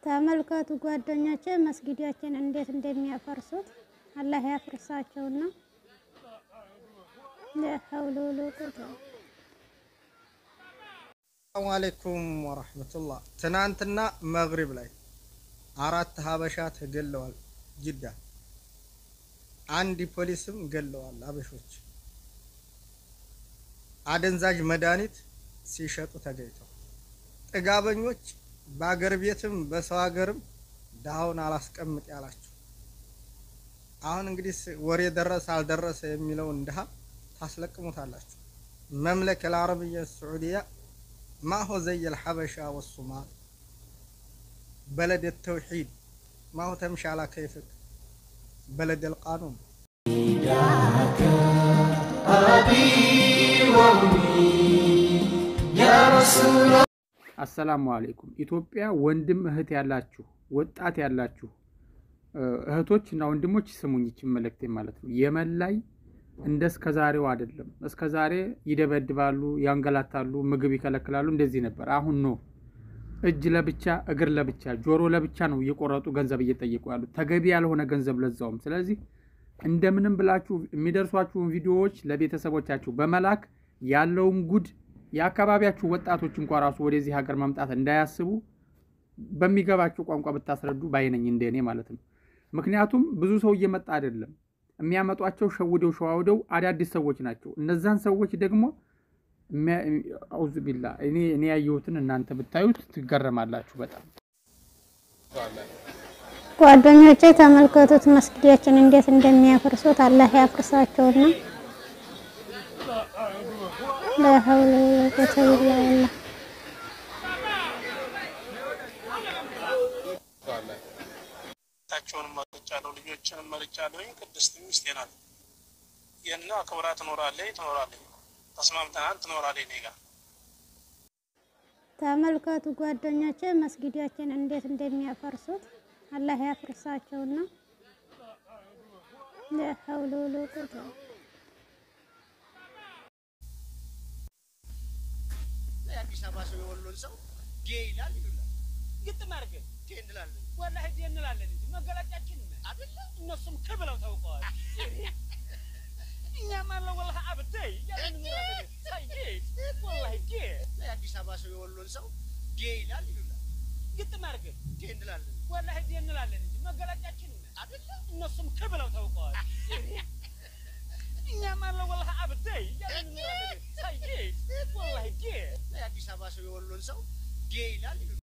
ተመልከቱ ጓደኞቼ መስጊዳችን እንዴት እንደሚያፈርሱት አላህ ያፍርሳቸውና ለሐውለ ወላ ቁወተ ሰላሙ አለይኩም ወረህመቱላህ። ትናንትና መግሪብ ላይ አራት ሀበሻ ተገለዋል ጅዳ። አንድ ፖሊስም ገለዋል ሀበሾች አደንዛዥ መድኃኒት ሲሸጡ ተገኝተው ጥጋበኞች በአገር ቤትም በሰው ሀገርም ድሃውን አላስቀምጥ ያላቸው። አሁን እንግዲህ ወሬ ደረሰ አልደረሰ የሚለውን ድሃ ታስለቅሙታላችሁ። መምለክ አልዓረብያ ሰዑዲያ ማሆ ዘይ አልሐበሻ ወሱማል በለድ ተውሒድ ማሆ ተምሻ አላ ከይፍክ በለድ አልቃኑን አሰላሙ አለይኩም ኢትዮጵያ ወንድም እህት ያላችሁ ወጣት ያላችሁ እህቶች እና ወንድሞች ስሙኝ፣ ይችን መልእክቴ ማለት ነው። የመን ላይ እንደ እስከ ዛሬው አይደለም። እስከ ዛሬ ይደበድባሉ፣ ያንገላታሉ፣ ምግብ ይከለክላሉ። እንደዚህ ነበር። አሁን ነው እጅ ለብቻ እግር ለብቻ ጆሮ ለብቻ ነው እየቆረጡ ገንዘብ እየጠየቁ ያሉት፣ ተገቢ ያልሆነ ገንዘብ ለዛውም። ስለዚህ እንደምንም ብላችሁ የሚደርሷችሁን ቪዲዮዎች ለቤተሰቦቻችሁ በመላክ ያለውን ጉድ የአካባቢያችሁ ወጣቶች እንኳ ራሱ ወደዚህ ሀገር መምጣት እንዳያስቡ በሚገባቸው ቋንቋ ብታስረዱ ባይነኝ እንደኔ ማለት ነው። ምክንያቱም ብዙ ሰው እየመጣ አይደለም የሚያመጧቸው ሸውደው ሸዋውደው አዳዲስ ሰዎች ናቸው። እነዛን ሰዎች ደግሞ አውዝ ቢላ እኔ እኔ ያየሁትን እናንተ ብታዩት ትገረማላችሁ በጣም ጓደኞቼ ተመልከቱት መስጊዳችን እንዴት እንደሚያፈርሱት አላህ ያፍርሳቸውና ለሐውለ ወላ ቁወተ ኢላ ቢላህ ታቸውንም መርጫለሁ ልጆችንም መርጫለሁ። ቅድስት ሚስቴ ናት። ይህና ክብራ ትኖራለች ትኖራለች ተስማምተናል ትኖራለች እኔ ጋር ተመልከቱ ጓደኞቼ መስጊዳችን እንዴት እንደሚያፈርሱት አላህ ያፍርሳቸውና ለሐውለ ወላ ቁወተ የአዲስ አበባ ሰው የወሎን ሰው ጌ ይላል ይሉናል። ግጥም አድርገን ጌ እንላለን ወላሂ ዲ እንላለን እንጂ መገለጫችን አደለ? እነሱም ክ ብለው ታውቀዋል። እኛም አለ ወላሂ አብደይ እያለን እንኖራለን። ሳይጌጥ ወላሂ ጌ የአዲስ አበባ ሰው የወሎን ሰው ጌ ይላል ይሉናል። ግጥም አድርገን ጌ እንላለን ወላሂ ዲ እንላለን እንጂ መገለጫችን አደለ? እነሱም ክ ብለው ታውቀዋል። እኛም አለ ወላሂ አብደይ እያለን እንኖራለን። ሳይጌጥ ወላሂ ጌ የአዲስ አበባ ሰው የወሎን ሰው ጌ ይላል ይሉናል።